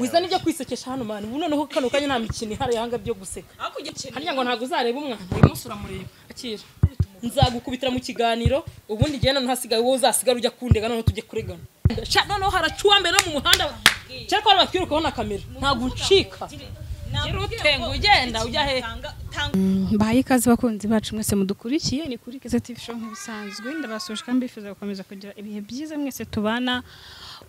wiza n'ibyo kwisekesha hano mani ubu noneho kano kanya nta mikino ihari yahanga byo guseka hariya ngo ntabwo uzareba umwana uyu munsi uramureba akira nzagukubitira mu kiganiro ubundi igihe noneho hasigaye wowe uzasigara ujya kundega noneho tujye kuregana Sha, noneho haracuwa mbere no mu muhanda cyangwa ko batwirukaho na kamera ntabwo uncika Gira utenga ugenda ujya he mbahaye ikaze bakunzi bacu mwese mudukurikiye ni kuri Keza TV show nk'ibisanzwe ndabasoje kandi mbifuza gukomeza kugira ibihe byiza mwese tubana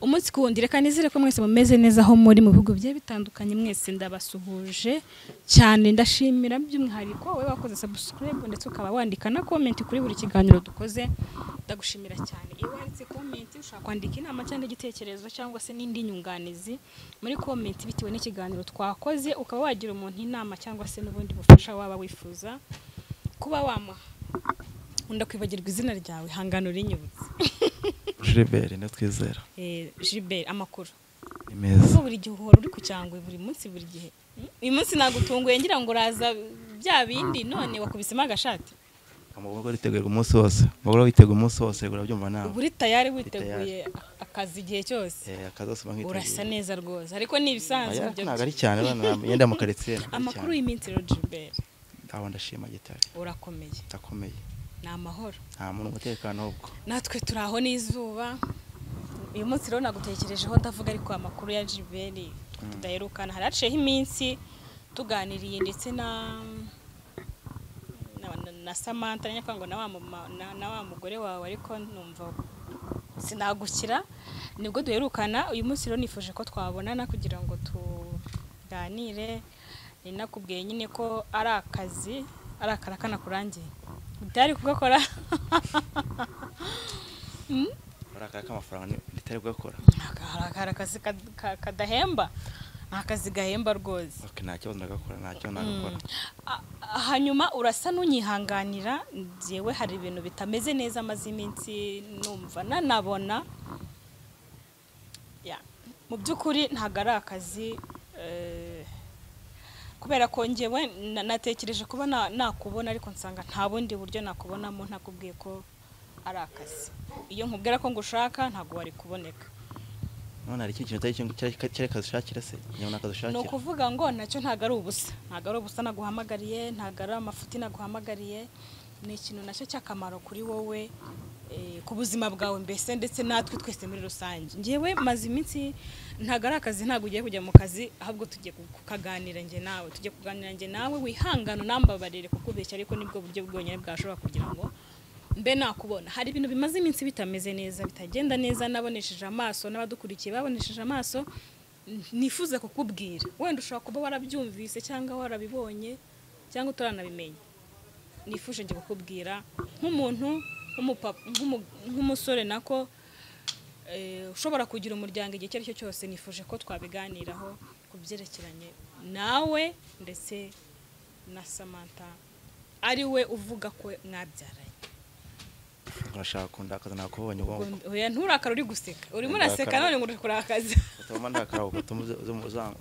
umunsi ku wundi reka nizere ko mwese mumeze neza aho muri mu bihugu bigiye bitandukanye mwese ndabasuhuje cyane ndashimira by'umwihariko wowe wakoze subscribe ndetse ukaba wandika na comment kuri buri kiganiro dukoze ndagushimira cyane iyo wanditse comment ushobora kwandika inama cyangwa igitekerezo cyangwa se n'indi nyunganizi muri comment bitewe n'ikiganiro twakoze ukaba wagira umuntu inama cyangwa se n'ubundi bufasha waba wifuza kuba wamuha nkunda kwibagirwa izina ryawe hangano rinyibutse Gilbert ndatwizera Eh, Gilbert amakuru ni meza Ubwo buri gihe uhora uri ku cyangwe buri munsi buri gihe Mm, uyu munsi nagutunguye ngira ngo uraza bya bindi none wakubisemo agashati amaboko aritegurwa umunsi wose amaboko aritegurwa umunsi wose urabyumva nawe uba uri tayari witeguye akazi igihe cyose Eh, akazi kose uba nkiteguye urasa neza rwose ariko ni ibisanzwe Oya, ibyo ntabwo ari cyane abana yenda mu karitsiye ntabwo ari amakuru cyane. y'iminsi rero Gilbert aho ndashima gitari urakomeye ndakomeye ni amahoro nta muntu umutekano ubwo natwe turi aho n'izuba uyu munsi rero nagutekerejeho ndavuga ariko amakuru ya jiberi tudaherukana hari haciyeho iminsi tuganiriye ndetse na na- na- na samantha nyakwanga na wa mama- na- na wa mugore wawe ariko numva sinagukira nibwo duherukana uyu munsi rero nifuje ko twabonana kugira ngo tuganire ni nakubwiye nyine ko ari akazi ari akara kanakurangiye utari kugakora ari akaya k'amafaranga ritari bugakora hari akazi kad- ka- kadahemba ni akazi gahemba rwose Ok, nta kibazo ndagakora nta kibazo ndagakora A- a- hanyuma urasa n'unyihanganira njyewe hari ibintu bitameze neza maze iminsi numva nanabona Ya. mu by'ukuri ntabwo ari akazi eh, kubera ko njyewe na- natekereje kuba na- nakubona ariko nsanga nta bundi buryo nakubonamo ntakubwiye ko ari akazi iyo nkubwira ko ngushaka ntabwo wari kuboneka none hari ikindi kintu utari cyo- cyari cyari kazi ushakira se nyabona kazi ni ushakira ukuvuga ngo nacyo ntabwo ari ubusa ntabwo ari ubusa naguhamagariye ntabwo ari amafuti naguhamagariye ni ikintu nacyo cy'akamaro kuri wowe eh, ku buzima bwawe mbese ndetse natwe twese muri rusange ngewe maze iminsi ntabwo ari akazi ntabwo ugiye kujya mu kazi ahubwo tugiye ku- kukaganira njye nawe tugiye kuganira njye nawe wihangane unambabarire kukubeshya ariko nibwo buryo bwonyine bwashobora kugira ngo mbe nakubona hari ibintu bimaze iminsi bitameze neza bitagenda neza nabonesheje amaso n'abadukurikiye babonesheje amaso n- nifuza kukubwira wenda ushobora kuba warabyumvise cyangwa warabibonye cyangwa utaranabimenya nifuje njye kukubwira nk'umuntu nk'umupapa nk'umu- nk'umusore nako eh, ushobora kugira umuryango igihe icyo ari cyo cyose nifuje ko twabiganiraho ku byerekeranye nawe ndetse na samantha ari we uvuga ko mwabyaranye urashaka kunda akazi nakubonye ubwo oya nturakara uri guseka urimo Ndakara. uraseka none ngo uri kurakaza utuma ndakara ugatuma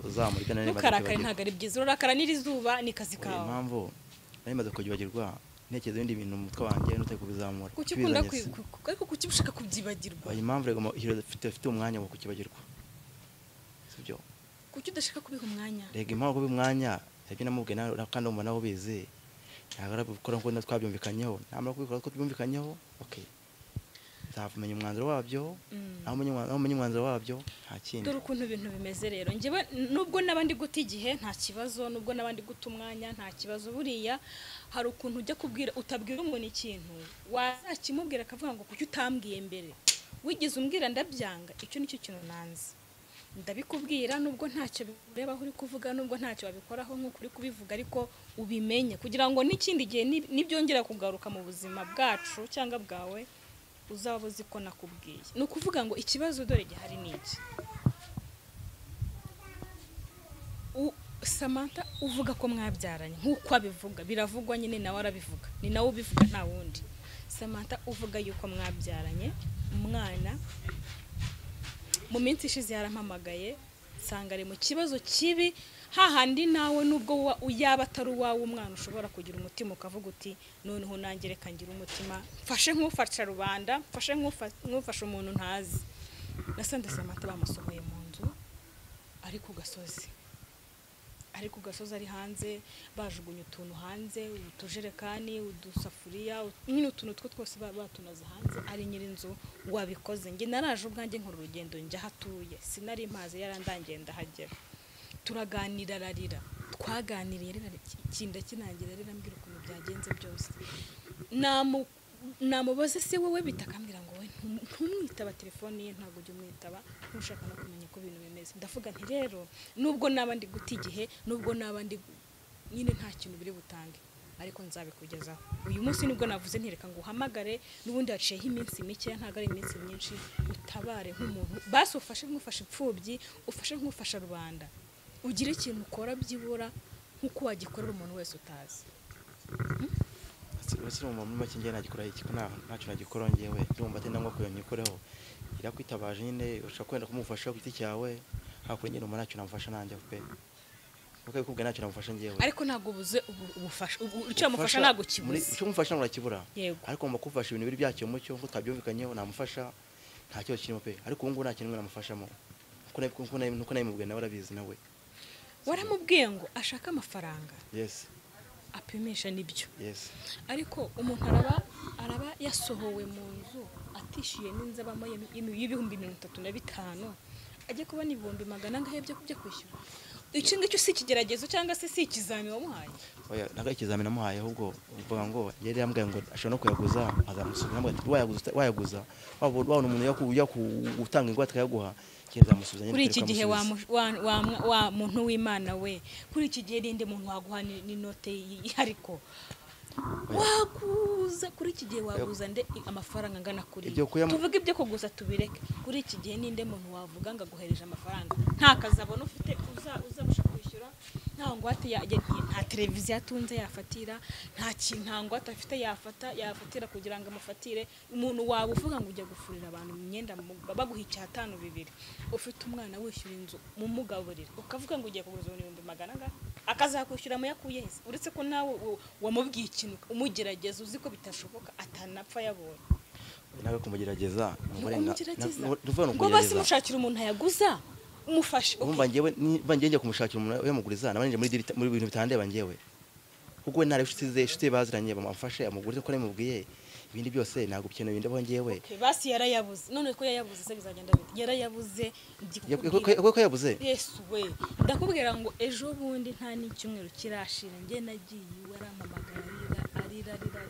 uzamurika nari maze ntukarakare kwibagirwa. ntabwo ari byiza urakara n'iri zuba ni kazi Oya, kawe impamvu nari maze kubyibagirwa ntekereza ibindi bintu mu mutwe wanjye n'utari kubizamura kuki ukunda kubizanye se. kwi- ku- ku- ariko kuki ushaka kubyibagirwa Oya, impamvu rego mu- iyo dufite dufite umwanya wo kukibagirwa sibyo kuki udashaka kubiha umwanya rega impamvu kuba umwanya ibyo namubwiye nawe na- kandi umva nawe ubizi ntabwo ari gukora nk'uko twabyumvikanyeho namara kubikora ko tubyumvikanyeho ok nzamenya umwanzuro wabyo Mm. nawe umenye umwa- nawe umenye umwanzuro wabyo nta kindi dore ukuntu ibintu bimeze rero njyewe nubwo n'abandi guta igihe nta kibazo nubwo n'abandi guta umwanya nta kibazo buriya hari ukuntu ujya kubwira utabwira umuntu ikintu wazakimubwira akavuga ngo kuki utambwiye mbere wigeze umbwira ndabyanga icyo nicyo kintu nanze ndabikubwira nubwo ntacyo bikureba aho uri kuvuga nubwo ntacyo wabikoraho nk'uko uri kubivuga ariko ubimenye kugira ngo n'ikindi gihe ni- nibyongera kugaruka mu buzima bwacu cyangwa bwawe uzaba uzi ko nakubwiye ni ukuvuga ngo ikibazo dore gihari ni iki U- Samantha uvuga ko mwabyaranye nk'uko abivuga biravugwa nyine nawe arabivuga ni nawe ubivuga nta wundi Samantha uvuga yuko mwabyaranye umwana mu minsi ishize yarampamagaye nsanga ari mu kibazo kibi hahandi nawe nubwo wa- yaba atari uwawe umwana ushobora kugira umutima ukavuga uti noneho nanjye reka ngira umutima mfashe nk'ufasha rubanda mfashe nk'ufa- nk'ufasha umuntu ntazi nasanze Samantha bamusohoye mu nzu ari ku gasozi ari ku gasozi ari hanze bajugunye utuntu hanze utujerekani udusafuriya nyine utuntu two twose ba- batunaze hanze ari nyir'inzu wabikoze njye naraje ubwanjye nkora urugendo njya aho atuye sinari mpazi yarandangiye ndahagera turaganira ararira twaganiriye rero ikinda kinangira rero ambwira ukuntu byagenze byose namu namubaze se wowe bitakambwira ngo we ntum- ntumwitaba telefone ye ntabwo ujya umwitaba ntushaka no kumenya uko ibintu bimeze ndavuga nti rero nubwo naba ndi guta igihe nubwo naba ndi gu- nyine nta kintu biri butange ariko nzabikugezaho uyu munsi nibwo navuze ntireka ngo uhamagare n'ubundi haciyeho iminsi mike ntabwo ari iminsi myinshi utabare nk'umuntu basi ufashe nk'ufashe imfubyi ufashe nk'ufasha rubanda ugire ikintu ukora byibura nk'uko wagikorera umuntu wese utazi basira mu muri make njye nagikora iki nta ntacyo nagikora njyewe ndumva atari ngombwa kugira ngo nyikoreho irakwitabaje nyine ushobora kwenda kumufasha ku giti cyawe hakurya nyine umuntu ntacyo namufasha nanjye pe kuko abikubwira ntacyo namufasha njyewe ariko ntabwo ubuze ubu- ubufasha ubu- icyo yamufasha ntabwo Muri- kibuze icyo umufasha ntabwo urakibura Yego. ariko ngomba kumufasha ibintu biri byakeye umucyo ngo utabyumvikanyeho namufasha nta kibazo kirimo pe ariko ubu ngubu nta kintu namufashamo Kuko nabi- kuko nabi- nuko nabimubwiye nawe arabizi nawe waramubwiye ngo ashake amafaranga yes apimisha n'ibyo yes ariko umuntu araba araba yasohowe mu nzu atishyuye n'inzu abamo y'imi- y'imi- y'ibihumbi mirongo itatu na bitanu ajya kubona ibihumbi magana angahe byo byo kwishyura icyo ngicyo si ikigeragezo cyangwa se si ikizami wamuhaye oya naga ikizamini amuhaye ahubwo mvuga ngo yari yambwiye ngo ashobora no kuyaguza azamusubiza nambwiye ati wayaguza uta- wayaguza wabona wabona umuntu yaku- yaku- utanga ingwate akayaguha njye nzamusubiza nyine kuri iki nitereka gihe wa amusubize. mu- wa- wa- wa muntu w'imana we kuri iki gihe ninde muntu waguha ni- n'inote ihariko waguza kuri iki gihe waguza nde amafaranga angana kuri Ibyo kuya mu- tuvuge ibyo kuguza tubireke kuri iki gihe ninde muntu wavuga ngo aguhereje amafaranga nta kazi abona ufite uza- uzabasha kwishyura nta ngwate yajya nta televiziyo atunze yafatira nta kintu nta ngwate afite yafata yafatira kugira ngo amufatire umuntu waba uvuga ngo ujya gufurira abantu mu myenda mu- baguha icyatanu bibiri ufite umwana wishyura inzu mumugaburira ukavuga ngo ugiye kugura ibihumbi magana angahe akazakwishyura mu yakuye hese uretse ko nawe u- wamubwiye ikintu umugerageza uzi ko bitashoboka atanapfa yabonye nawe kumugerageza ni uburenga- umugerageza na- ni ukuvuga ni ngo basi ukugerageza. mushakira umuntu yaguza umufashe ubu mbangewe mbangewe njya kumushakira umuntu uyamuguriza nabanje muri diri muri bintu bitandeba ngewe kuko we ntari inshuti ze inshuti ze baziranye bamufashe amugurize ko namubwiye ibindi byose ntabwo ikintu bindaho ngewe Okay, basi yarayabuze none ko yayabuze se bizagenda bite yarayabuze ndi kukubwira- ko yabuze yesu we ndakubwira ngo ejo bundi nta n'icyumweru kirashira njye nagiye iwe arampamagara arira arira arira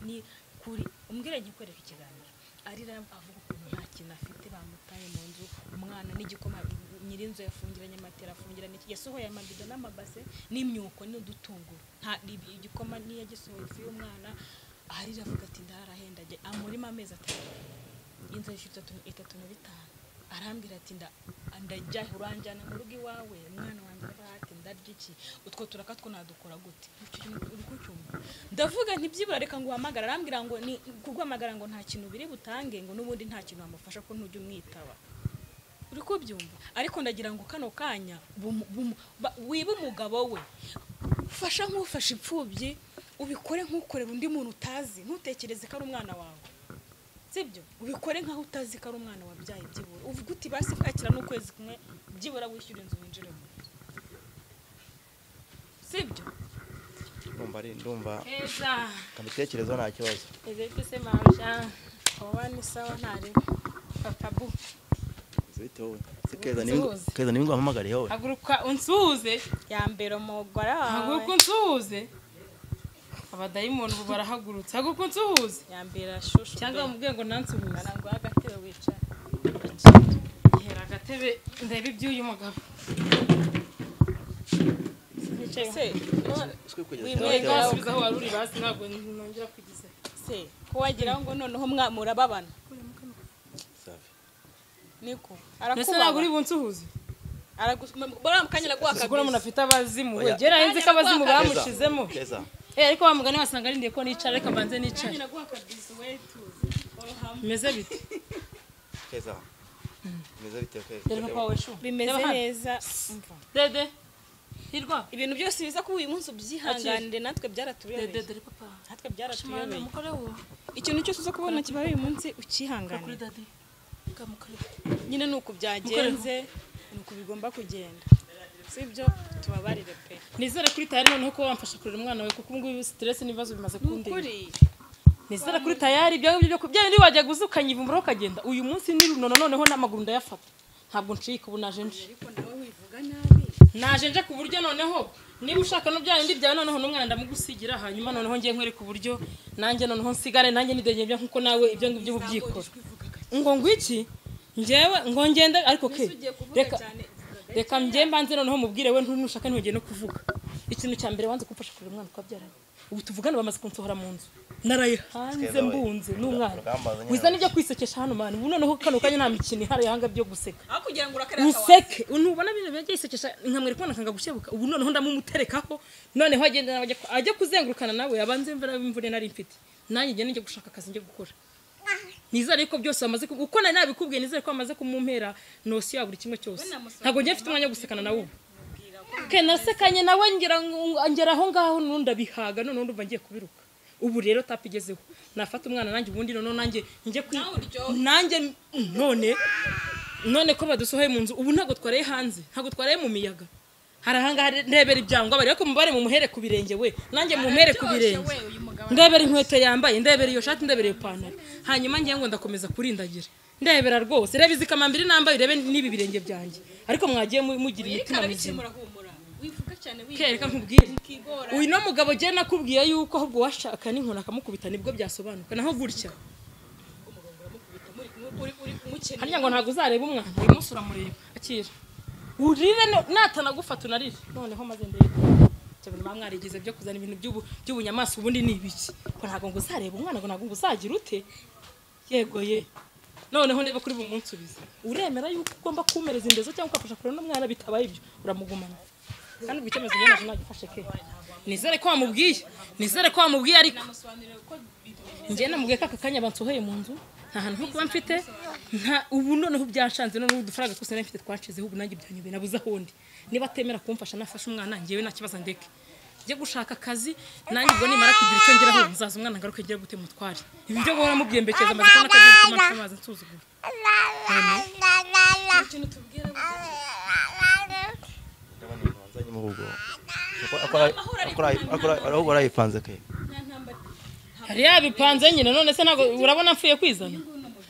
ni kuri umbwire njye kwereka ikiganiro arira avuga ukuntu nta kintu afite bamutaye mu nzu umwana n'igikoma nyirinzu yafungiranye amatera afungira n'iki yasohoye amabido n'amabase n'imyuko n'udutunguru nta ibi- igikoma n'iyagisohoye ifu y'umwana arira avuga ati ndarahenda ajya amurimo amezi atatu inzu yishyura itatu itatu na bitanu arambwira ati nda ndajya uranjyana mu rugo iwawe umwana wanjye arahati ndarya iki utwo turaka two nadukora gute Icyo kintu uri kucyumva ndavuga nti byibura reka ngo uhamagare arambwira ngo ni kuguhamagara ngo nta kintu biri butange ngo n'ubundi nta kintu wamufasha ko ntujya umwitaba uri kubyumva ariko ndagira ngo kano kanya bumu- bumu- ba- wibe umugabo we fasha nk'ufashe imfubyi ubikore nk'ukorera undi muntu utazi ntutekereze ko ari umwana wawe sibyo ubikore nkaho utazi ko ari umwana wabyaye byibura uvuga uti basi kwakira n'ukwezi kumwe byibura wishyura inzu winjiremo sibyo ndumva ari ndumva heza kamitekerezo nta kibazo ezeke se mabya wowe ni sawa ntari papa bu Izo bite wowe se keza ni keza ni ampamagariye wowe haguruka unsuhuze yambera umugore wawe haguruka unsuhuze abadayimoni ubu barahagurutse haguruka unsuhuze yambera shushu cyangwa bamubwiye ngo nansuhuze ngo agatebe wicara hera agatebe ndebe iby'uyu mugabo wicaye se Swe kugeza Wimwe cyangwa Yego cyangwa- asubiza aho wari uri basi ntabwo nongera kugize se ko wagira ngo noneho mwa- murababana Safi. niko mbese ntabwo uri arakubaho bunsuhuze baramukanyira guhaka ubwo umuntu afite abazimu we Oya. gera henze ko abazimu Keza. Keza, bamushizemo keza Eh, ariko wa mugani wasanga arindiye ko nicara reka mbanze nicare guhaka bisi we tuzi bimeze bite keza Bimeze bite keza dore papa wawe shu bimeze Reba hano. neza umva dede hirwa ibintu byose biza kuri uyu munsi ubyihanganire natwe dede byaratuyobeye dore papa natwe shimana byaratuyobeye mukore wo ikintu cyose uza kubona kibaye uyu munsi kuri ucyihanganire dede kamukore nyine ni uku byagenze ni uku bigomba kugenda si ibyo tubabarire pe nizere kuri tayari noneho kuba wamfasha kurera umwana wawe kuko ubungubu siteresi n'ibibazo bimaze ni kundeba ukuri nizere kuri tayari ibyo ngibyo byo kubyaye ndi wajya guzukanya ivumbura ukagenda uyu munsi n'irunono noneho n'amaguru ndayafata ntabwo ncika ubu naje nje ariko nawe wivuga nabi naje nje ku buryo noneho niba ushaka no byaye ndibyaye noneho n'umwana ndamugusigira hanyuma noneho ngiye nkwereka uburyo nanjye noneho nsigare nanjye nidegembya nkuko nawe ibyo ngibyo uba ubyikora ngo ngwiki ngewe ngo ngende ariko ke ugiye kuvuga reka cyane uvuga reka njye mbanze noneho mubwire we ntushaka ntugende no kuvuga ikintu cya mbere wanze kumfasha kurera umwana twabyaranye ubu tuvugana bamaze kunsohora mu nzu naraye hanze mbunze n'umwana wiza n'ibyo kwisekesha hano mani ubu noneho kano kanya nta mikino ihari ihanga byo guseka aho kugira ngo urakare museke ntubona bino bijya yisekesha nkamwereka ubona akanga gushebuka ubu noneho ndamumuterekaho noneho agenda ajya ajya kuzengurukana nawe abanze imvura imvune nari mfite nanjye njye njya gushaka akazi njye gukora nizere ko byose bamaze kubi- uko nari nabikubwiye nizere ko bamaze kumumpera nosiyo ya buri kimwe cyose ntabwo njye mfite umwanya wo gusekana nawe ubu ke nasekanye nawe ngera ngo- ngera aho ngaho nundi ndabihaga noneho ndumva ngiye kubiruka ubu rero tapi igezeho nafata umwana nanjye ubundi noneho nanjye njye kwi nanjye none none ko badusohoye mu nzu ubu ntabwo twaraye hanze ntabwo twaraye mu miyaga hari ahangaha ndebera ibyangwa bari ko mubare mu muhere ku birenge we nanjye mu muhere ku birenge ndebera inkweto yambaye ndebera iyo shati ndebera iyo pantaro hanyuma ngiye ngo ndakomeza kurindagira ndebera rwose reba izi kamambiri nambaye urebe n'ibi birenge byange ariko mwagiye mu- mugira imitima mizima urahumura wivuga cyane kereka nkubwire wikigora uyu no mugabo jye nakubwiye yuko ahubwo washaka n'inkoni akamukubita nibwo byasobanuka naho gutya umukene hariya ngo ntabwo uzareba umwana uyu munsi uramureba akira urire no- natanagufata unarire noneho maze ndebe Ibyo bintu baba mwarigize byo kuzana ibintu by'ubu- by'ubunyamaswa ubundi ni ibiki ngo ntabwo ngo uzareba umwana ngo ntabwo ngo uzagira ute yego ye noneho ndebe kuri bumunsubize uremera yuko ugomba kumereza indezo cyangwa ukafasha kurera n'umwana bitabaye ibyo uramugumana kandi ubwo icyemezo njye nacyo nagifashe ke nizere ko wamubwiye nizere ko wamubwiye ariko njye namubwiye ko aka kanya bansohoye mu nzu nta hantu ho kuba mfite nta ubu noneho byanshanze noneho udufaranga twose nari mfite twacizeho ubu nanjye byanyobeye nabuze aho ndi niba atemera kumfasha nafashe umwana njyewe nta kibazo ndeke njye gushaka akazi nanjye ubwo nimara kugira icyo ngeraho nzaza umwana ngaruke njye gute mutware ibi byo guhora mubyembekeza amaze kubona ko agiye gutuma nsamaza nsuzugura ikintu tubwira ahubwo arayipanze ke hari yabipanze nyine none se ntabwo urabona mfuye kwizana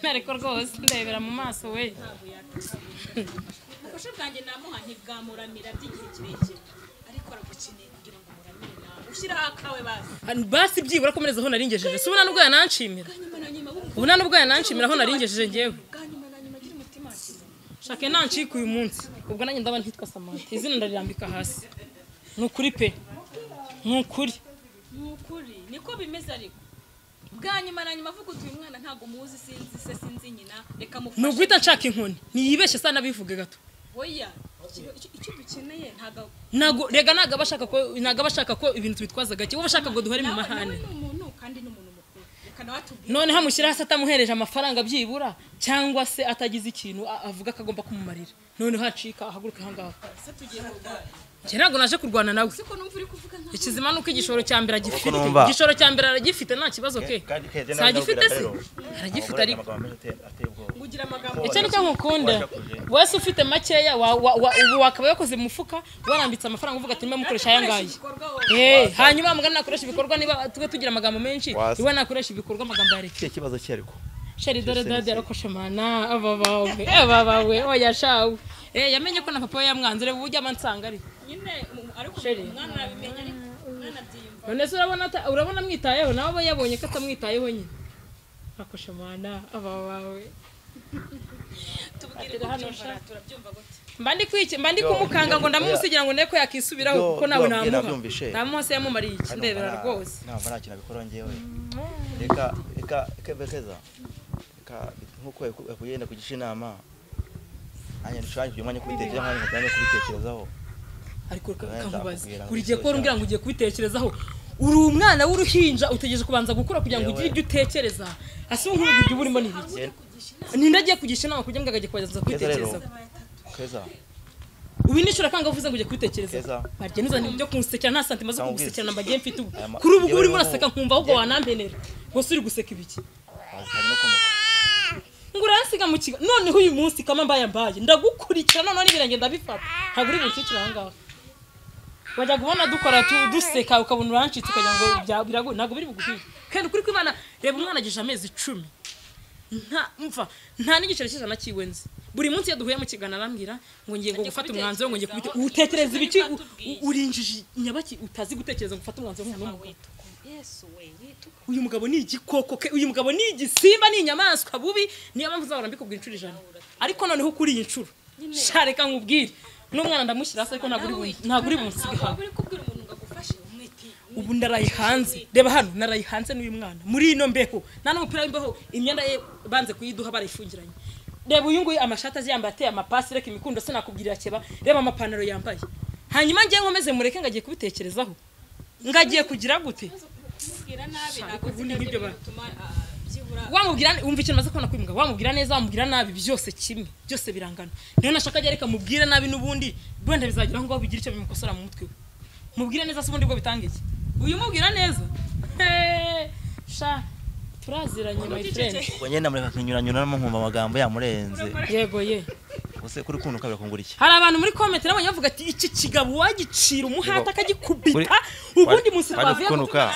ariko rwose ndebera mu maso we ubufasha bwanjye namuha ntibwamuramira by'igihe kirekire ariko aragukeneye kugira ngo umuramire nawe ushyiraho akawe bazi basi byibura komereza aho naringejeje si ubona n'ubwo yananshimira bwa nyuma na nyuma wumva ubu nta n'ubwo yananshimira aho naringejeje ngewe bwa nyuma na nyuma agira umutima wakiza shake nancika uyu munsi ubwo nanjye ndaba ntitwa samantha izina ndarirambika hasi ni ukuri pe ni ukuri ni ukuri niko bimeze ariko bwa nyuma na nyuma avuga utuye umwana ntabwo muzi sinzi se sinzi nyina reka ni mufashe uguhita nshaka inkoni niyibeshye saa nabivuge gato oya icyo- icyo icyo dukeneye ntabwo ntago rega ntago aba ashaka ko ntago aba ashaka ko ibintu tubitwaza gake wowe ushaka ngo duhere mu nawe nawe mahane ni umuntu kandi ni umuntu mukuru reka nawe atubwire noneho amushyiraho hasi atamuhereje amafaranga byibura cyangwa se atagize ikintu a- avuga ko agomba kumumarira noneho hacika ahaguruka ahangaha se tugiye kurwana njye ntabwo naje kurwana nawe siko numva uri kuvuga nka ikizima ni uko igishoro cya mbere agifite numva. igishoro cya mbere aragifite nta kibazo ke ntagifite se aragifite ariko ngugira amagambo icyo nicyo nkukunda wese ufite makeya wa- wa- wa- ubu wakaba yakoze mu mufuka warambitse amafaranga uvuga ati nime mukoresha aya ngaya ibikorwa Eh, hanyuma mugana nakoresha ibikorwa niba tube tugira amagambo menshi Wasi. iwe nakoresha ibikorwa amagambo ya leta kihe kibazo cye ariko sheri dore dade yarokoshe mana aba bawe aba bawe oya shawe Eh, yamenye ko na papa we yamwanze reba ubu ujyama ansanga ari nyine mu- ariko Sheri. umwana arabimenya ariko umwana abyiyumva none se urabona ata- urabona amwitayeho nawe aba yabonye ko atamwitayeho nyine akoshe mana aba bawe tubwire ko byumva turabyumva gute mba ndi kwiki- mba ndi kumukanga ngo ndamusigira ngo ndebe ko yakisubiraho Yo, kuko nawe yo, ngira namuha byumvishe. namuha se yamumariye iki ndebera rwose ntabwo nta kintu abikora ngewe reka reka reka bekeza reka nk'uko yaku- yakugenda kugisha inama nanjye nshobora kugira umwanya wo kubitekerezaho nanjye nkagira umwanya wo kubitekerezaho ariko reka- Wenda kamubaze akubwira ngo buri gihe ko icyo umbwira ngo ugiye kubitekerezaho uri umwana w'uruhinja utegereje kubanza gukura kugira ngo Yewe. ugire ibyo utekereza ase nk'ubu ibyo urimo ni ibiki ninde agiye kugisha inama kugira ngo agajye kubanza keza rero kubitekerezaho keza ubu nishura kanga uvuze ngo ugiye kubitekerezaho Keza. barya nuzanye ibyo kunsekera nta santi maze Nta kugusekera mba gihe mfite ubu Aya ma- kuri ubu yewe urimo wowe- uraseka nkumva ahubwo wanampenera gusa uri guseka ibiki wazi cyane no kumuka ngo uransiga mu kigo noneho uyu munsi kama mbaye mbaye ndaguko ntukurikira noneho n'ibirenge ndabifata ntabwo uri bunshyikire aha ngaha wajyaga ubona dukora tu- duseka ukabona urancitse ukagira ngo bya- biragoye ntabwo biri buguhire kandi ukuri kw'imana reba umwana agejeje amezi icumi nta mva nta n'igiceri cy'ijana cyiwe nzi buri munsi iyo duhuye mu kiganiro arambwira ngo ngiye ngo gufata umwanzuro ngo ngiye kubita utekereza ibiki u- u- uri injiji nyabaki utazi gutekereza ngo ufate umwanzuro w'umuntu w'umugabo uyu mugabo ni igikoko ke uyu mugabo ni igisimba ni inyamaswa bubi niyo mpamvu uzahora mbikubwira inshuro ijana ariko noneho kuri iyi nshuro sha reka nkubwire n'umwana ndamushyira hasi ariko ntabwo uri bu- ntabwo uri bumusige hano ubu ndaraye hanze reba hano naraye hanze n'uyu mwana muri ino mbeho nta n'umupira w'imbeho imyenda ye banze kuyiduha barayifungiranye reba uyu nguyu amashati aziyambaye ateye amapasi reka imikundo sinakubwirira keba reba amapantaro yambaye hanyuma ngewe nkomeze mureke ngo agiye kubitekerezaho ngagiye kugira gute ubundi n'ibyo ba- wamubwira wumva ikintu maze kubona kwimuga wamubwira neza wamubwira nabi byose kimwe byose birangana niyo nashaka ajya reka mubwire nabi n'ubundi wenda bizageraho ngo bigire icyo bimukosora mu mutwe we mubwire neza se ubundi bwo bitanga iki uyu mubwira neza Heee, sha turaziranye my friend ubwo ngenda mureka tunyuranyuranamo nkumva amagambo yamurenze yego ye use kuri kuno ukabira kungura iki hari abantu muri komenti nabo bavuga ati iki kigabo wagicira umuhata akagikubita Kuri- ubundi munsi twavuye kunuka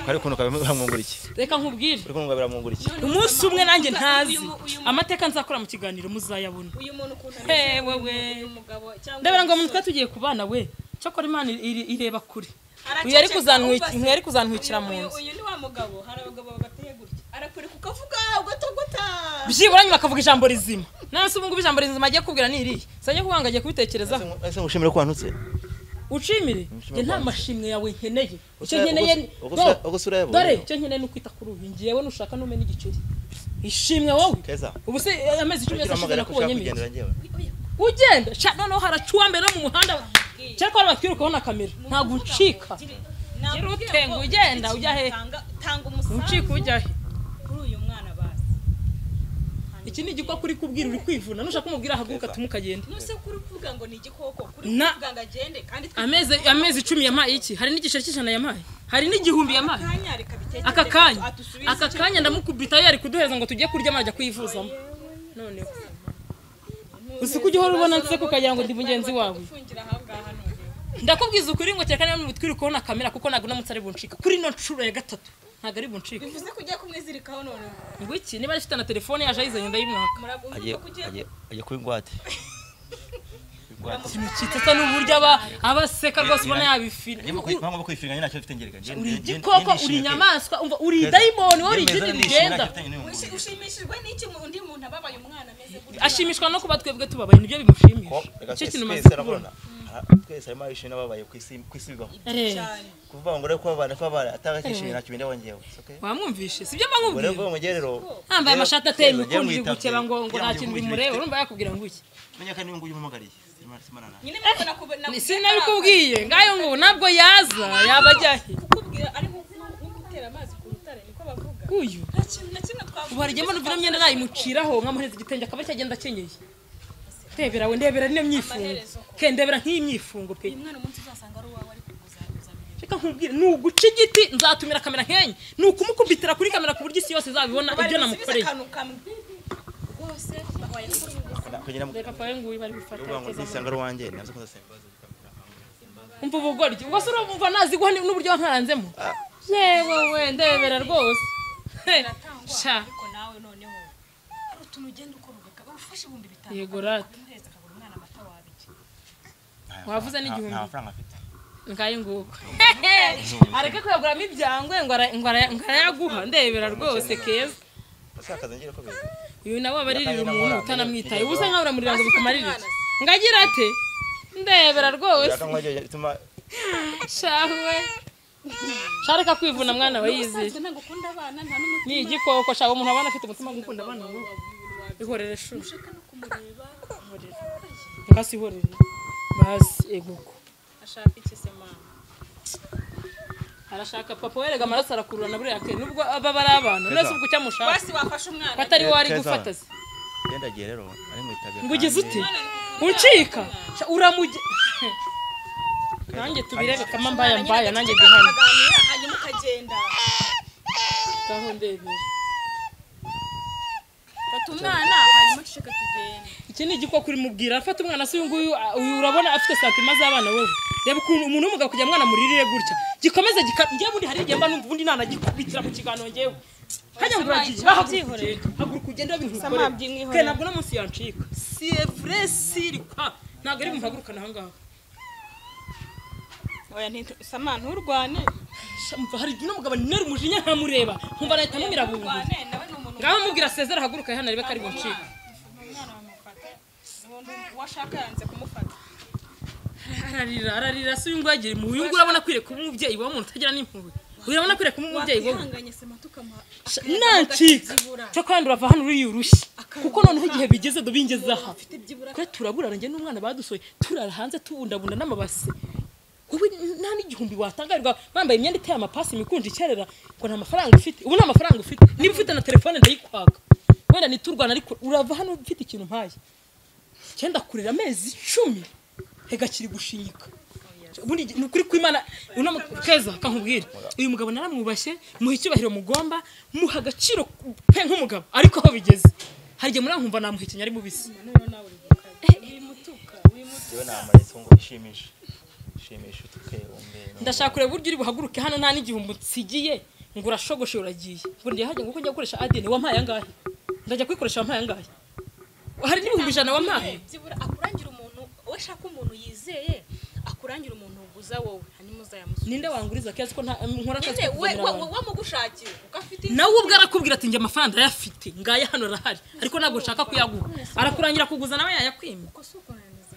kwari kunuka biramwungura iki reka nkubwire kuri kunuka biramwungura iki umunsi umwe nanjye ntazi amateka nzakora mu kiganiro muzayabona uyu muntu ukuntu Hey, ameze we, we. uyu mugabo cyangwa ndabona ngo umuntu twari tugiye kubana we cyakora imana iri- ireba kure Araceceka, uyu yari kuzantwiki- ubu uyu yari kuzantwikira mu uyu- nzu uyu ni wa mugabo hari abagabo bagateye gutya arakureka ukavuga ugatogota byibura nyuma akavuga ijambo rizima nawe se ubungubu ijambo rizima agiye kubwira ni irihe sajya kubanga agiye kubitekerezaho ese ngushimire ko wantutse ucimire Nshimira njye nta Rwanda. mashimwe yawe nkeneye icyo Ugusa- nkeneye ugusa- Do- ugusa- ugusa ureba dore uyu. icyo nkeneye ni ukwita kuri uyu ngewe nushaka nume n'igiceri ishimwe wowe Keza. ubu se eh, amezi icumi yose ashize uramagana ko ushaka nakubonye meza kugendera njyewe ugenda sha noneho haracuwa mbere no mu muhanda cyakora batwirukaho na kamera ntabwo uncika Nababwiye utenga, ngo ugenda, ufite ujya he? ikintu tanga- tanga umusanzu uncika ujya he kuri uyu mwana basi iki ni igikwa kuri kubwira uri kwivuna nushaka umubwira ahaguruka tumu ukagenda nuse kuri uvuga ngo ni igikoko kuri Na- uvuga ngo agende kandi twe- amezi amezi icumi yampaye iki hari n'igiceri cy'ijana yampaye hari n'igihumbi yampaye kanya reka bitekereze aka kanya atusubize aka kanya ndamukubita yari kuduhereza ngo tujye kurya amajya kuyivuzamo noneho uzi ko ujya uhora ubona nseko ukagira ngo ndi mugenzi wawe ufungira aha ngaha none ndakubwiza ukuri ngo kereka niba mutwirukaho na kamera kuko ntabwo unamutse ari buncika kuri ino nshuro ya gatatu ntabwo ari buncika bivuze ko ugiye kumwizirikaho none ngo iki niba ari ifite na telefone yaje ayizanye ndayimwaka muragumva agiye ko ugiye agiye- agiye kuba ingwate ikintu kitasa n'uburyo aba abaseka rwose ubona yabifira mpamvu kwifiringa nyine ntacyo mfite njyereka uri igikoko uri inyamaswa umva uri idayimoni wowe uri igiti rigenda Ushi- ushimishijwe n'iki mu- undi muntu ababaye umwana ameze gutya ashimishwa no kuba twebwe tubabaye nibyo bimushimisha icyo kintu umaze kubona twese harimo abishimye n'ababaye ku isi ku isi bibaho Eh, cyane kuvuga ngo rero kuba abana kuba abana atabakishimye ntacyo bindaho njyewe okay wamwumvishe sibyo ubwo rero mbamubwira ngo njye rero yambaye rero- amashati ateye rero njye imikundo iri mwitavye. gukeba ngo ngo Njye nta mu kintu gihugu bimureba gifite- urumva yakubwira ngo iki menya ko niyo nguyu umuhamagariye Simana- Simana na- nyine mbona kuba- na- si nabikubwiye ngayo ngo nabwo yaza yaba ajyahe kukubwira ari nko nko- nko gutera amazi ku rutare niko bavuga uyu nta kintu na kimwe twavuga ubu hari igihe mbona ino myenda nayimuciraho nkamuhereza igitenge akaba cyagenda akenyeye ndebera we ndebera niyo myifungo ke ndebera nk'iyi myifungo pe uyu mwana umunsi uzasanga ari uwawe ari kukuzaguza reka nkubwire ni uguca igiti nzatumira kamera nkenye ni ukumukubitira kuri kamera ku buryo isi yose izabibona ibyo namukoreye akantu kamwe rwose wayakora ubu kugira ngo reka papa we nguyu bari gufata uvuga ngo yakeza amaboko. nisanga ari uwanjye navuze ko ndasembaza umva ubugoryi ubwo se urumva nazi guha n'uburyo wankaranzemo yewe we ndebera rwose He, biratangwa sha ariko nawe noneho hari utuntu ugenda ukora ugakaba ufashe ibihumbi bitanu Yego, rata. ukabimuhereza akagura umwana amata wabiki Wavuze n'igihumbi. nta mafaranga afite ngayo nguko areke kuyaguramo ibyangwe ngo ara- ngo ara- ngo arayaguha ndebera rwose keza ndashaka ngira ko bizi uyu nawe aba aririra umuntu utanamwitaye ubuze nkaho uramurira ngo bikumarire iki? ngo agira ate ndebera rwose yaka nkwaje bituma shawe shareka kwivuna mwana we yizeye usanzwe ntabwo ukunda abana nta ni n'umutima igikoko shawe umuntu abana afite umutima wo gukunda abana ngo ihorere shuri ushaka no kumureba ngasihorere bazi eguko ashaka iki se mama arashaka papa werega amaraso arakurura na buriya ke nubwo aba bari abana neza ubwo cyamushaka basi wafashe umwana ko atari we ari Keza. gufata se genda giye rero ari mu itabira ngo ugeze ute Umwana ari kukuzaguza. ucika Sha, uramuge nanjye tubirebe kama mbaya mbaya nanjye duhane Tukaganira, hanyuma ukagenda gaho ndebera fata umwana hanyuma uceceka tugende iki ni igikoko uri mubwira afata umwana se uyu nguyu a- uyu urabona afite santima z'abana wowe reba ukuntu umuntu w'umugabo kugira ngo umwana muririre gutya gikomeze gika njyewe ubundi hari igihe mba numva ubundi nanagikubitira mu kiganiro njyewe hajya ngo uragiye Sama, hahaguruka byihorere. ugende, haguruka ugende wabintu Sama, byimwihorere. ke nabwo no munsi yancika si evure siri pa ntabwo ari bumpagurukana aha ngaha oya nti- sama nturwane Sha, mva hari igihe n'umugabo nera umujinya ntamureba nkumva nahita mumira bungu Wane, nawe ni umuntu ngaho mubwira sezera haguruka hano arebe ko ari buncike umwana wamufata ubundi uwo ashaka yanze kumufata ararira ararira si uyu nguyu agira impuhwe uyu nguyu urabona akwiriye kuba umubyeyi wa muntu utagira n'impuhwe urabona akwiriye kuba umubyeyi wowe twihanganye sama tukamuha nancika cyo kandi urava hano uriyurushye kuko noneho igihe bigeze dubingeze aha ibyibura kwe turaburana njye n'umwana badusohoye turara hanze tubundabunda n'amabase wowe nta n'igihumbi watangarirwa bambaye imyenda iteye amapasi imikunja ikerera ngo nta mafaranga ufite ubu nta mafaranga ufite niba ufite na telefone ndayikwaka wenda niturwana ariko urava hano ufite ikintu mpaye cyenda kurera amezi icumi hega kiri gushinyika ubundi ni ukuri kw'imana uno mu- keza kankubwire uyu mugabo naramwubashye muha icyubahiro mugomba muha agaciro pe nk'umugabo ariko aho bigeze hari igihe murankumva namuhekenya ari mubisi yewe namaretse ngo ishimishe ishimishe utuke wumve ndashaka kureba uburyo uri buhaguruke hano nta n'igihumbi nsigiye ngo urashogoshe uragiye ngo njye hajya ngo uko njya gukoresha adeni wampaye angahe ndajya kuyikoresha wampaye angahe hari n'ibihumbi ijana wampaye byibura akurangira umuntu we ashaka umuntu yizeye akurangira umuntu uguza wowe hanyuma uzayamusubiza ninde wanguriza keza ko nta- nkora akazi nyine ko we kugaburira we- abantu. we mugushakiye kuko afite nawe ubwo arakubwira ati njye amafaranga arayafite ngaya hano arahari ariko ntabwo nshaka kuyaguha arakurangira kuguza nawe yayakwima uko si ukunaniza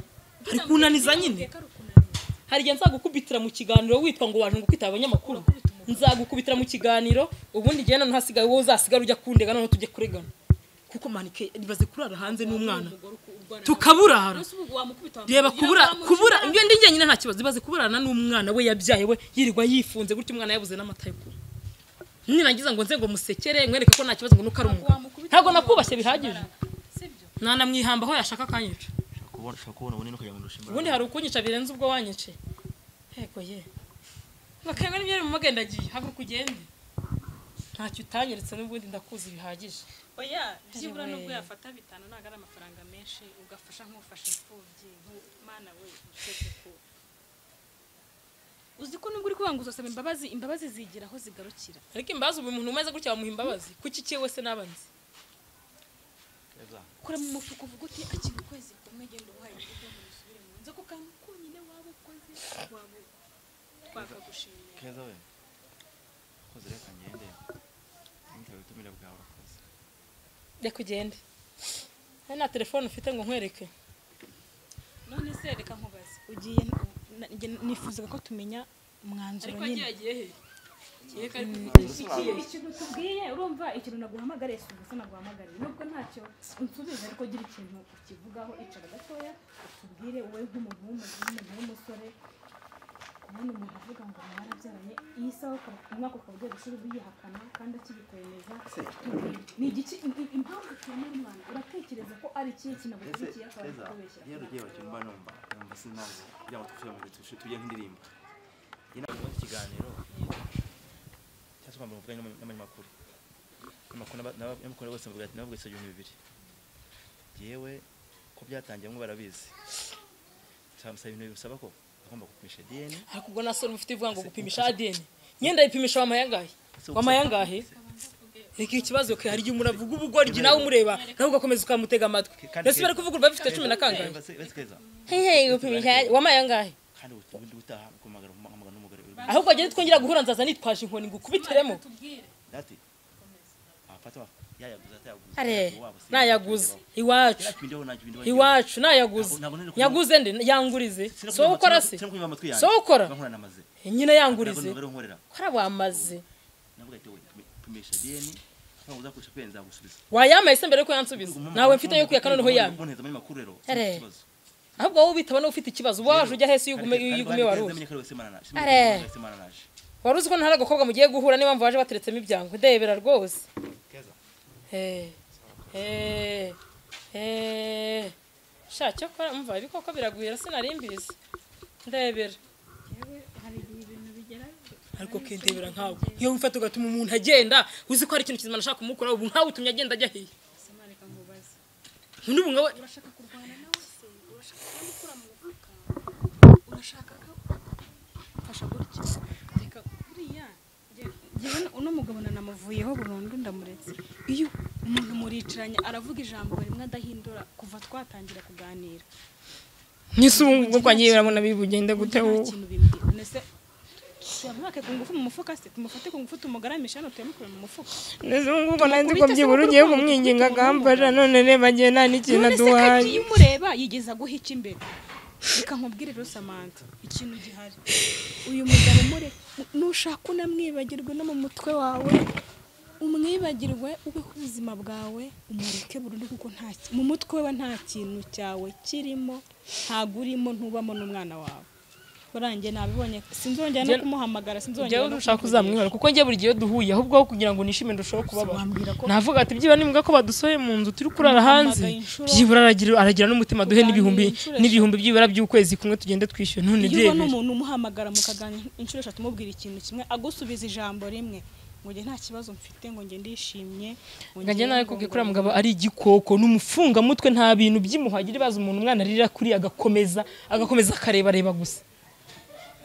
ari kunaniza nyine iteka rukunaniza hari igihe nzagukubitira mu kiganiro witwa ngo waje ngo ukita abanyamakuru nzagukubitira mu kiganiro ubundi igihe noneho hasigaye wowe uzasigara ujya kundega noneho tujye kuregana kuko manike ribaze kurara hanze n'umwana tukaburara ubu wamukubita reba kubura kubura ibyo ndi njyenyine nta kibazo ibaze kuburana n'umwana we yabyaye we yirirwa yifunze gutyo umwana yabuze n'amata yo kunywa ninagiza ngo nze ngo musekere mwereke ko nta kibazo ngo nuko ari umugabo ntabwo nakubashye bihagije nanamwihamba aho yashaka akanyica ushaka kubona ushaka kubona ubunini ukagira ngo ndushe ubundi hari ukunyica birenze ubwo wanyice yego ye bakanga n'ibyo uri mu magendagiye haguruka ugende ntacyo utanyeretse n'ubundi ndakuzi bihagije oya byibura Anyway. nubwo yafata bitanu ntabwo ari amafaranga menshi ugafasha nk'ufasha imfubyi nk'umwana we usibye ko uzi ko nubwo uri kubanga uzasaba imbabazi imbabazi zigira aho zigarukira ariko imbabazi ubu umuntu umeze gutya bamuha imbabazi kuki cye wese n'abanzi Keza. kora mu mufuka uvuga uti akiri ukwezi kumwe genda uhaye ibyo ngo musubire mu nzu ako kantu konyine waba ukoze waba twakagushimira keza we koze reka ngende ntawe ubutumire bwawe urakoze reka ugende hari na telefone ufite ngo nkwereke none se reka nkubaze ugiye na- njye nifuzaga ko tumenya umwanzuro nyine yagiye he ikintu tubwiye urumva ikintu naguhamagariye si ubusa naguhamagariye nubwo ntacyo unsubiza ariko gira ikintu ukivugaho icara gatoya utubwire wowe nk'umuntu w'umu- w'umuntu w'umusore kubona umuntu avuga ngo mwarabyaranye iyi sawa ukaba- umwaka ukaba ugiye gushira ubiyihakana kandi akibikwemeza ni igiki i- impamvu twemera umwana uratekereza ko ari ikihe ese kinagukurikiye akaba ari keza kubeshya iyo rugiye bacyumba numva numva sinazi kugira ngo tujye mu bitu tujye nk'indirimbo iyi ntabwo ari ikiganiro cyangwa se kwambara umuvuganye n'abanyamakuru n'amakuru n'aba- n'aba- n'amakuru bose bavuga ati nabwo ibihumbi bibiri yewe ko byatangiye mwe barabizi samusaba ibintu bisaba ko agomba gupimisha diyeni ariko ubwo nasore mufite ivuga ngo gupimisha adeni nyenda yipimisha wamaye angahe wamaye angahe reka ikibazo ke hari igihe umuntu avuga ubugoryi nawe umureba nawe ugakomeza ukamutega amatwi mbese bari kuvuga urwa bifite cumi na kangahe hehe gupimisha wamaye angahe kandi ubundi utaha kumagana umugabo n'umugore uri ahubwo agende twongera guhura nzaza nitwaje inkoni ngo ukubiteremo dati afata yayaguza atayaguza are wabo si- nayaguze iwacu Yapi ndio unajua ndio iwacu nayaguze nyaguze ndi yangurize Sina so kunywa ukora matwi- se sina kunywa matwi yanjye. so ukora Bankora namaze. nyine yangurize Ntabwo numva nkorera. kora wamaze Navuga ati we pimisha DNA cyangwa uzakoresha peni zagusubiza. wayampaye se mbere yuko yansubiza nawe mfite yo kuyaka noneho yamye Boneza muri makuru rero. Are. Ikibazo. ahubwo wowe ubitaba n'ufite ikibazo uba waje ujya hese iyo Kandi- ugume kandi iyo ugume kandi wari kandi uzi namenye ko ari we Semana naje. Are. Namenye ko ari Semana naje. wari uzi ko ntari agakobwa mugiye guhura niyo mpamvu waje bateretsemo ibyango ndebera rwose Keza. Eh, eh, eh. sha cyo kora umva ibikoko biragwira sinari mbizi ndebera ariko kendebera nkawe iyo wifata ugatuma umuntu agenda uzi ko hari ikintu kizima nashaka kumukora ubu nkawe utumye agenda ajya hehe Samara, reka nkubaze ubu ngubu urashaka kurwana wabishakaga fasha gutya reka buriya nge- ngewe na- uno mugabo nanamuvuyeho burundu ndamuretse iyo umuntu muricaranye aravuga ijambo rimwe adahindura kuva twatangira kuganira nk'isubu kwa ngiye urabona bigenda gute nta wowe kintu bimbwira nese tuyamwake ku ngufu mu mufuka se tumufate ku ngufu tumugaramishe hano tuyamukure mu mufuka ndetse ubu ngubu nanzi ko byibura ugiye kumwinginga akamfasha none reba ngewe nta n'ikintu none se aduhaye kati iyo umureba yigeza guha iki imbere reka nkubwire rero samantha ikintu gihari uyu mugabo mure nushaka unamwibagirwe no mu mutwe wawe umwibagirwe ubeho ubuzima bwawe umureke burundu kuko nta ki- mu mutwe we nta kintu cyawe kirimo ntabwo urimo ntubamo n'umwana wawe burangiye nabibonye sinzongera no Njye- kumuhamagara sinzongera njyewe no ntushaka kumuvugana. uzamwihora kuko njye buri gihe iyo duhuye ahubwo aho kugira ngo nishime ndushaho kubabara wambwira ko navuga ati byibura nimbwa ko badusohoye mu nzu turi kurara hanze Umuhamagaye inshuro- byibura aragira aragira n'umutima duhe Kuganira n'ibihumbi inshuro n'ibihumbi byibura by'ukwezi kumwe tugende twishyura none iyo ubona byemeye umuntu umuhamagara mukaganira inshuro eshatu umubwira ikintu kimwe agusubiza ijambo rimwe ngo njye nta kibazo mfite ngo njye ndishimye ngo ngajya nawe ngo- kubwiye ngo- kuri mugabo ari igikoko ni umufungamutwe nta bintu by'imuhagira baza umuntu umwana arira kuri agakomeza agakomeza akarebareba gusa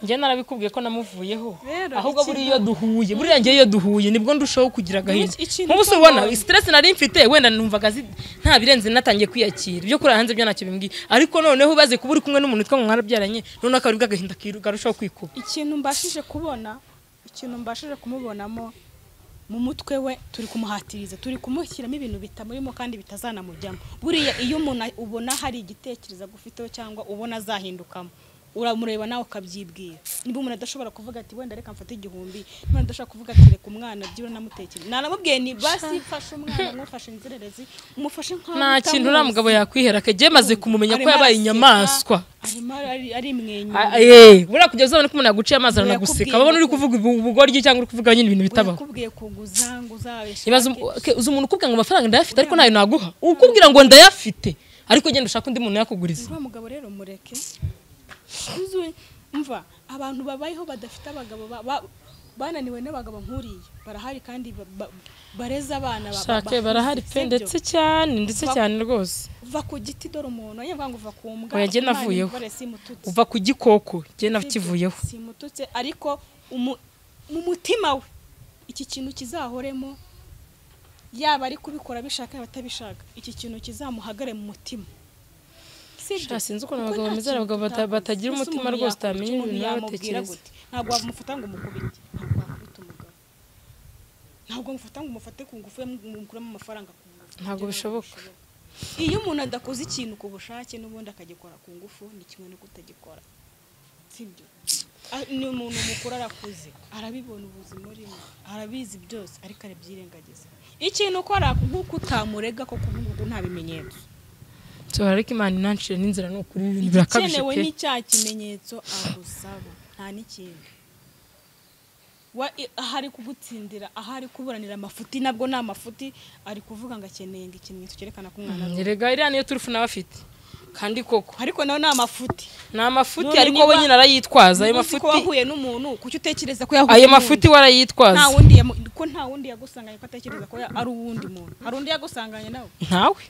njye narabikubwiye ko namuvuyeho Rero, ahubwo ikintu- buri iyo duhuye buriya njye iyo duhuye nibwo ndushaho kugira agahinda Iki- ikintu nk'ubu se cy'amahoro. ubona stress nari mfite wenda numvaga zi- nta birenze natangiye kwiyakira ibyo kuri hanze byo ntacyo bimbwiye ariko noneho ubaze kuba uri kumwe n'umuntu twa mwarabyaranye noneho akaribwa agahinda kiru- karushaho kwikuba ikintu mbashije kubona ikintu mbashije kumubonamo mu mutwe we turi kumuhatiriza turi kumushyiramo ibintu bitamurimo kandi bitazanamujyamo buriya iyo umuntu a- ubona hari igitekerezo agufiteho cyangwa ubona azahindukamo uramureba nawe ukabyibwira niba umuntu adashobora kuvuga ati wenda reka mfate igihumbi niba umuntu adashobora kuvuga ati reka umwana byibura namutekere naramubwiye ni basi mfashe umwana mwufashe inzererezi mufashe nk'aho nta kintu uriya utamuzi." mugabo yakwihera kege maze kumumenya ko Arimo yabaye araseka, inyamaswa arimo ari- arimwenyura Ah, eh, buriya kugeza ubona ko umuntu yaguciye amazi Ubu aranaguseka yakubwiye babona uri ngo- kuvuga ubu- ubugoryi cyangwa uri kuvuga nyine ibintu bitabaho yakubwiye kuguza ngo uzabishake ibaze umu- ke- uzi umuntu ukubwira ngo amafaranga ndayafite ariko ntayo naguha ukubwira ngo ndayafite ariko genda ushaka undi muntu yakuguriza uriya mugabo rero mureke Uzu- mva abantu babayeho badafite abagabo ba- ba- bananiwe n'abagabo nk'uriya barahari kandi ba- ba- bareza abana ba- ba- shake bakuze, barahari pe sibyo? ndetse cyane ndetse Va- cyane rwose uva ku giti dore umuntu niyo mvuga ngo uva ku mbwa Oya, jye Imana navuyeho. imvare simututse. uva ku gikoko genda Sibyo, kivuyeho simututse ariko umu- mu mutima we iki kintu kizahoremo yaba ari kubikora abishaka yaba atabishaka iki kintu kizamuhagare mu mutima Sibyo? Sha, sinzi ukuntu Kuko abagabo nta bameze, hari kintu abagabo bata- utakoze. batagira Mbese umutima umuntu rwose, yakora utamenya iki, umuntu ibintu yaba yamubwira atekereza. gute? ntabwo wamufata ngo umukubite ntabwo wakubita umugabo ntabwo mufata ngo umufate ku ngufu ye mukuramo amafaranga ku ngufu Ntabwo Ibyo bishoboka. iyo umuntu adakoze ikintu ku bushake n'ubundi akagikora ku ngufu ni kimwe no kutagikora sibyo Ah, ni umuntu mukuru arakuze arabibona ubuzima urimo arabizi byose ariko arabyirengagiza ikintu ukora nk'uko utamurega koko ubu ngubu nta bimenyetso nsohora ariko imana inancira n'inzira ni ukuri ibintu birakabije igikenewe pe ni cya kimenyetso agusaba nta n'ikindi Wa- i- ahari kugutsindira ahari kuburanira amafuti nabwo ni amafuti ari kuvuga ngo akeneye ngo ikimenyetso cyerekana ko umwana ari uwe. erega iriya niyo turufu nawe afite kandi koko ariko nawe ni amafuti ni amafuti None ariko niba- we nyine arayitwaza ayo Ubu uzi ko mafuti wahuye n'umuntu kuki utekereza ko yahuye ayo n'umuntu? mafuti we nta arayitwaza wundi yamu- ko nta wundi yagusanganye ko atekereza ko ya- ari uwundi muntu hari undi yagusanganye nawe ntawe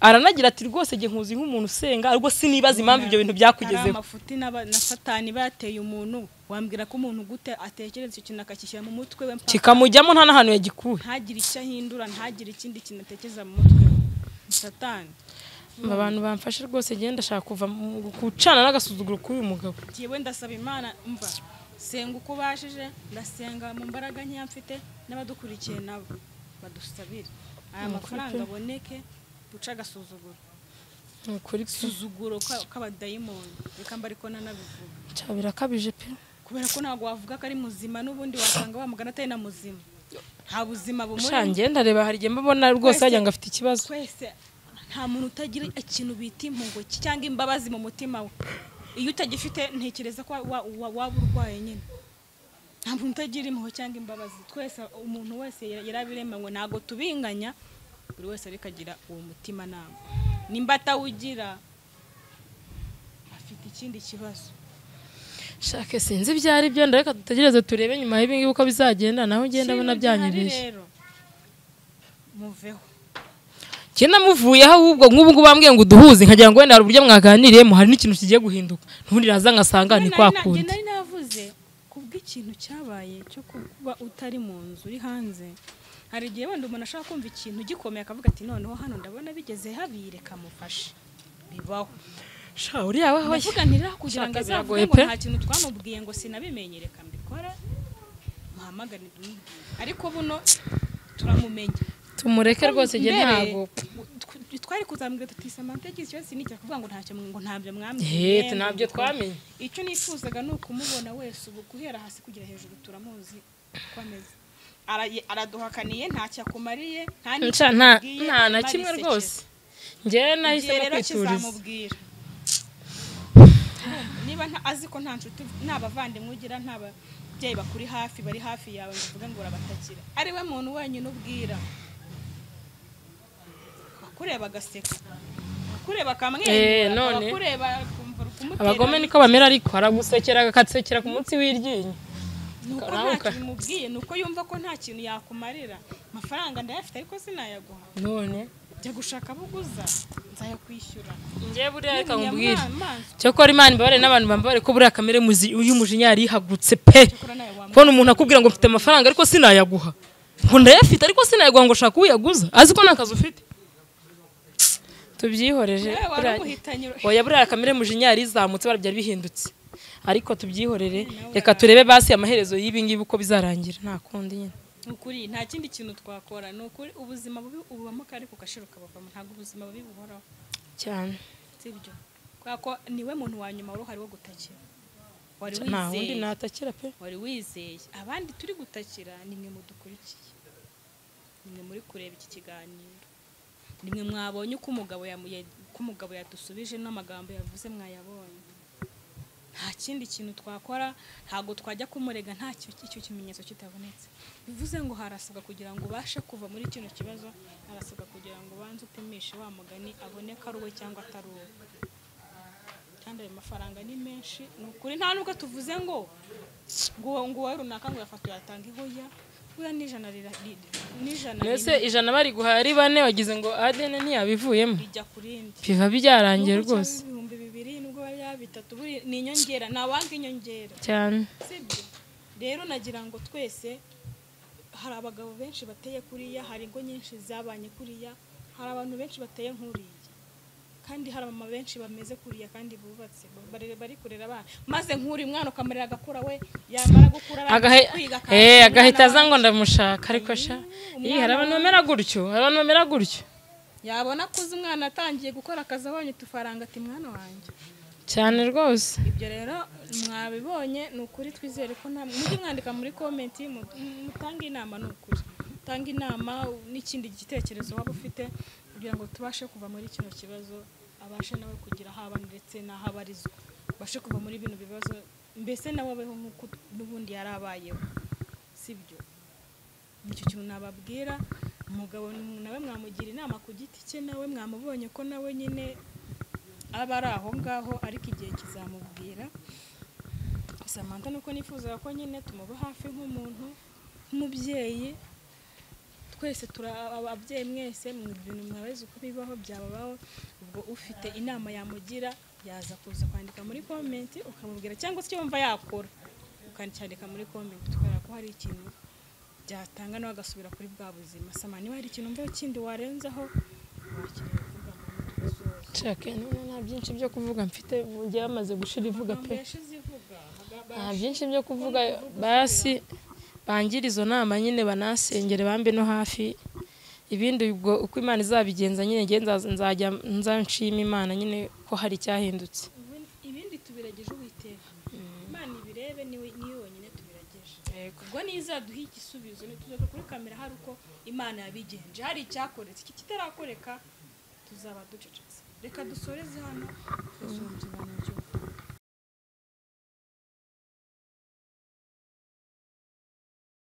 aranagira ati rwose jye nkuzi nk'umuntu usenga ubwo sinibaza impamvu ibyo bintu hari byakugezeho amafuti n'aba- na satani bateye umuntu wambwira ko umuntu gute atekereza icyo kintu akakishyira mu mutwe we mpaka kikamujyamo nta n'ahantu yagikuye ntagire icyo ahindura ntagire ikindi kintu atekereza mu mutwe we. Ni satani abantu bamfashe rwose genda ndashaka kuva mu gucana n'agasuzuguro k'uyu mugabo njyewe ndasaba imana mva senga uko ubashije ndasenga mu mbaraga nkeya mfite n'abadukurikiye nabo badusabire aya mafaranga aboneke duce agasuzuguro ni ukuri suzuguro ka- k'abadayimoni reka mba ariko nanabivuga cya birakabije pe kubera ko ntabwo wavuga ko ari muzima n'ubundi wasanga wamugana atari na muzima nta buzima sha bumurimo ngenda reba hari igihe mbabona rwose Twese- wagira ngo afite ikibazo twese nta muntu utagira ikintu bita impuguki cyangwa imbabazi mu mutima we iyo utagifite ntekereza ko wa- wa- wa- waba urwaye nyine nta muntu utagira impuhwe cyangwa imbabazi twese umuntu wese yara- yarabiremanywe ntabwo tubinganya buri wese ariko agira uwo mutima nama nimba atawugira afite ikindi kibazo shake sinzi ibyo ari byo ndareka dutegereze turebe nyuma y'ibingibi uko bizagenda nawe ugenda Ikintu abona gihari byanyibeshye rero muveho njye namuvuyeho ahubwo nk'ubu ngubu bambwiye ngo uduhuze nkagira ngo wenda hari uburyo mwaganiriyemo hari n'ikintu kigiye guhinduka n'ubundi naza nkasanga ni kwa Njye kundi nari navuze kubw'ikintu cyabaye cyo kuba utari mu nzu uri hanze hari igihe wenda umuntu ashaka kumva ikintu gikomeye akavuga ati noneho hano ndabona bigeze habi reka mufashe bibaho sha uriya we hoya ndavuga ntirera kugira Shaka ngo biragoye azavuge ngo pe. nta kintu twamubwiye ngo sinabimenye reka mbikora muhamagare mbimenye." ariko buno turamumenye tumureke rwose njye Mbere, ntabwo tw- twari kuzambwira tuti samantha yagize ikibazo sinijya kuvuga ngo ntacyo mwe- ngo ntabyo Eh, mwambwiye ntabyo twamenye icyo nifuzaga ni ukumubona wese ubu guhera hasi kugera hejuru turamuzi uko ameze Ara- araduhakaniye ntacyo akumariye nta n'icyo nca nta akubwiye, nta na imana kimwe isekera. rwose njyewe nahisemo Igihe rero kwituriza kizamubwira niba nta- azi ko nta nshuti nta bavandimwe ugira nta babyeyi bakuri hafi bari hafi yawe ngo uvuge ngo urabatakira ari we muntu wenyine ubwira akureba agaseka akureba Eh, akamwenyura none. akureba akumva uri kumutera abagome niko bamera ariko haragusekera akagusekera ku munsi w'iryinyo ni uko Nawe nta uka- kintu umubwiye ni uko yumva ko nta kintu yakumarira amafaranga ndayafite ariko sinayaguha none jya gushaka abo uguza nzayakwishyura njyewe buriya reka Ni nkubwire umunyamaso. cyokora imana imbabarire n'abantu bambabare ko buriya kamere muzi- y'umujinya yari ihagurutse pe Cyakora nawe wamuha. kubona umuntu akubwira ngo mfite amafaranga ariko sinayaguha ngo ndayafite ariko sinayaguha ngo shaka uyaguza azi ko nta kazi ufite tubyihorere Nawe wari buriya- umuhitanyi. oya buriya kamere mujinya yari izamutse bara byari bihindutse ariko tubyihorere reka turebe basi amaherezo y'ibi ngibi uko bizarangira nta kundi nyine Ni ukuri nta kindi kintu twakora ni ukuri ubuzima bubi ububamo kare ku gashiro kabavamo ntabwo ubuzima bubi buhoraho cyane sibyo kubera ko niwe muntu wa nyuma wari uhari wo gutakira wari nta wundi wizeye natakira pe wari wizeye abandi turi gutakira ni mwe mudukurikiye ni mwe muri kureba iki kiganiro ni mwe mwabonye uko umugabo yamu- ya- uko umugabo yadusubije n'amagambo yavuze mwayabonye nta kindi kintu twakora ntabwo twajya kumurega nta cyo- icyo kimenyetso kitabonetse bivuze ngo harasabwa kugira ngo ubashe kuva muri kino kibazo harasabwa kugira ngo ubanze upimishe wa mugani aboneka ari uwe cyangwa atari uwe kandi ayo mafaranga ni menshi ni ukuri nta nubwo tuvuze ngo ngo uwo- ngo uwa runaka ngo yafata yatanga ihoya buriya n'ijana rira- ri- n'ijana mbese rimwe ijana bari guhaye ari bane wagize ngo adene ntiyabivuyemo rijya ku rindi biba Nubwo byarangiye cyaba rwose ibihumbi bibiri nubwo bariya bitatu buriya ni inyongera ntawanga inyongera cyane sibyo rero nagira ngo twese hari abagabo benshi bateye kuriya hari ingo nyinshi zabanye kuriya hari abantu benshi bateye nk'uriya kandi hari abamama benshi bameze kuriya kandi bubatse barere bari kurera abana maze nk'uri mwana ukamarira agakura we yamara gukura Agahe- akaba eh, umwana agahita aza wawe. ngo ndamushaka ariko sha Ih, hari abantu bamera gutyo hari abantu bamera gutyo yabona kuzi umwana atangiye gukora akazi abonye utufaranga ati mwana wanjye cyane rwose ibyo rero mwabibonye ni ukuri twizere ko nta mujye mwandika muri komenti mu- mutange inama ni ukuri mutange inama n'ikindi gitekerezo waba ufite kugira ngo tubashe kuva muri kino kibazo abashe nawe kugira aho aba ndetse n'aho abarizwa abashe kuva muri bino bibazo mbese nawe abeho nk'uko n'ubundi yari abayeho sibyo nicyo kintu nababwira umugabo ni- nawe mwamugira inama ku giti cye nawe mwamubonye ko nawe nyine aba ari aho ngaho ariko igihe kizamubwira samantha nuko nifuzaga ko nyine tumuba hafi nk'umuntu nk'umubyeyi twese turi aba- ababyeyi mwese mu bintu mwabaze uko bibaho byababaho ubwo ufite inama yamugira yaza kuza kwandika muri komenti ukamubwira cyangwa se icyo wumva yakora ukacyandika muri komenti tukabona ko hari ikintu byatanga nawe agasubira kuri bwa buzima sama niba hari ikintu umva kindi warenzaho wakireba kuvuga ngo tugasoza nshaka nta byinshi byo kuvuga mfite njyewe bamaze gushira ivuga pe yashize ivuga nta byinshi byo kuvuga basi bangire izo nama nyine banasengere bambe no hafi ibindi ubwo uko imana izabigenza nyine njye nzaza- nzajya nzanshima imana nyine ko hari icyahindutse Ubundi- ibindi tubirageje uwiteka imana ibirebe niwe niyo wenyine tubirageje ubwo nizaduha igisubizo nituzaza kuri kamera hari uko imana yabigenje hari icyakoretse iki kitarakoreka tuzaba ducecetse reka dusoreze hano tuzumva ikiganiro cy'ubu